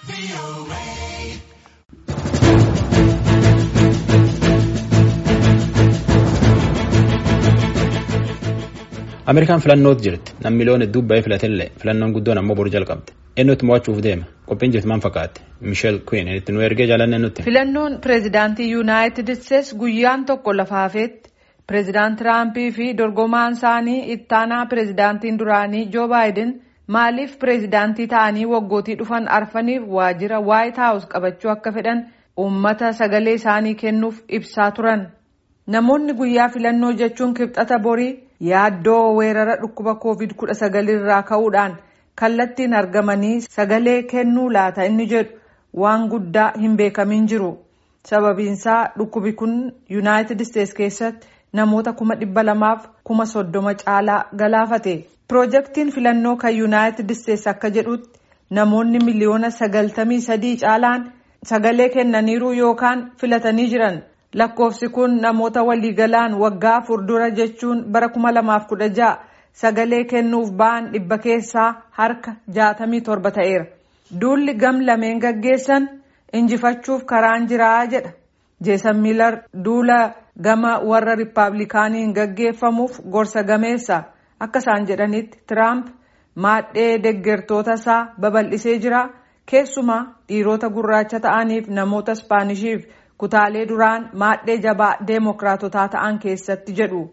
Ameerikaan filannootti jirti. Namni miliyoona hedduu baay'ee filatillee filannoon guddoon ammoo boru jalqabde. Eenyutti mo'achuuf deema? Qophiin jirti maal fakkaatti? Miisheel Kuyin itti nu ergee jaalanne nutti. Filannoon pireezidaantii Yuunaayitid Isteets guyyaan tokko lafa hafeetti pireezidaant Tiraampii fi dorgomaan isaanii ittaanaa pireezidaantiin duraanii Joo Baayiden maaliif pireezidaantii ta'anii waggootii dhufan arfaniif waajjira Waayit Haawus qabachuu akka fedhan uummata sagalee isaanii kennuuf ibsaa turan. Namoonni guyyaa filannoo jechuun kibxata borii yaaddoo weerara dhukkuba covid kudha sagal irraa ka'uudhaan kallattiin argamanii sagalee kennuu laata inni jedhu waan guddaa hin beekamin jiru. Sababiinsaa dhukkubi kun Yuunaayitid Isteets keessatti namoota kuma dhibba lamaaf kuma soddoma caalaa galaafate. Piroojeektiin filannoo kan Yuunaayitid Isteets akka jedhutti namoonni miliyoona sagaltamii sadii caalaan sagalee kennaniiru yookaan filatanii jiran. Lakkoofsi kun namoota waliigalaan waggaa afur dura jechuun bara kuma lamaaf kudha ja'a sagalee kennuuf ba'an dhibba keessaa harka jaatamii torba ta'eera. Duulli gam lameen gaggeessan injifachuuf karaan jiraa jedha. Jeesan Miilar duula gama warra Rippaabilikaaniin gaggeeffamuuf gorsa gameessa. Akka isaan jedhanitti Tiraamp maadhee deggertoota isaa babal'isee jira. Keessumaa dhiirota gurraacha ta'aniif namoota Ispaanishiif. kutaalee duraan maadhee jabaa deemokiraatotaa ta'an keessatti jedhu.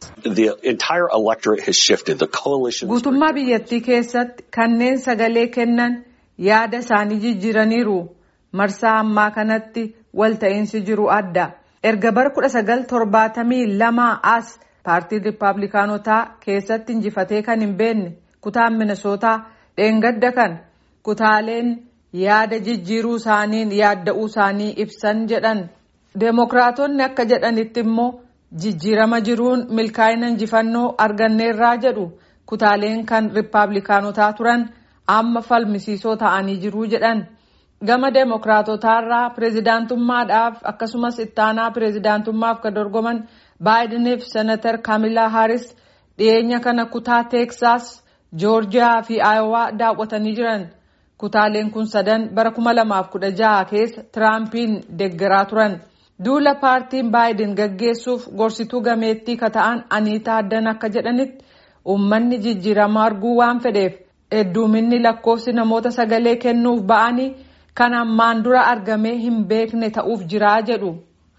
Guutummaa biyyattii keessatti kanneen sagalee kennan yaada isaanii jijjiiraniiru. Marsaa ammaa kanatti walta'iinsi jiru adda. Erga bara kudha sagal torbaatamii lamaa as paartiin Rippaabilikaanotaa keessatti injifatee kan hin beekne kutaan Minisootaa dheengadda kan kutaaleen yaada jijjiiruu isaaniin yaadda'uu isaanii ibsan jedhan. Deemokiraatonni akka jedhanitti immoo jijjiirama jiruun milkaa'ina injifannoo arganneerraa jedhu kutaaleen kan rippaabilikaanotaa turan amma falmisiisoo ta'anii jiruu jedhan. Gama deemokiraatotaarraa pireezidaantummaadhaaf akkasumas ittaanaa pireezidaantummaaf kan dorgoman baayidiniif senatar kaamilaa haaris dhiyeenya kana kutaa teeksaas joorjiyaa fi aayowaa daawwatanii jiran. Kutaaleen kun sadan bara kuma lamaaf kudha jaha keessa Tiraampiin deeggaraa turan. Duula paartiin baayiden gaggeessuuf gorsituu gameettii ka ta'an Aniitaa Addan akka jedhanitti uummanni jijjiirama arguu waan fedheef hedduuminni lakkoofsi namoota sagalee kennuuf ba'anii kan ammaan dura argamee hin beekne ta'uuf jiraa jedhu.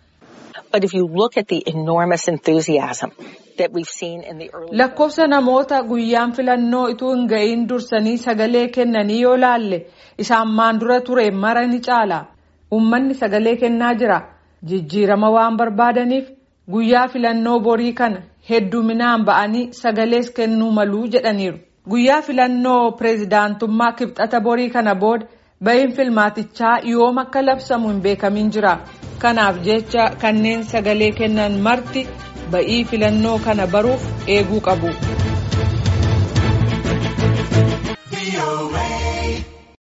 Lakkoofsa namoota guyyaan filannoo ituu hin ga'iin dursanii sagalee kennanii yoo laalle isa ammaan dura ture mara ni caala. Uummanni sagalee kennaa jira. Jijjiirama waan barbaadaniif guyyaa filannoo borii kana hedduminaan ba'anii sagalees kennuu maluu jedhaniiru. Guyyaa filannoo pireezidaantummaa kibxata borii kana booda bahiin filmaatichaa yoom akka labsamu hin beekamin jira. Kanaaf jecha kanneen sagalee kennan marti ba'ii filannoo kana baruuf eeguu qabu.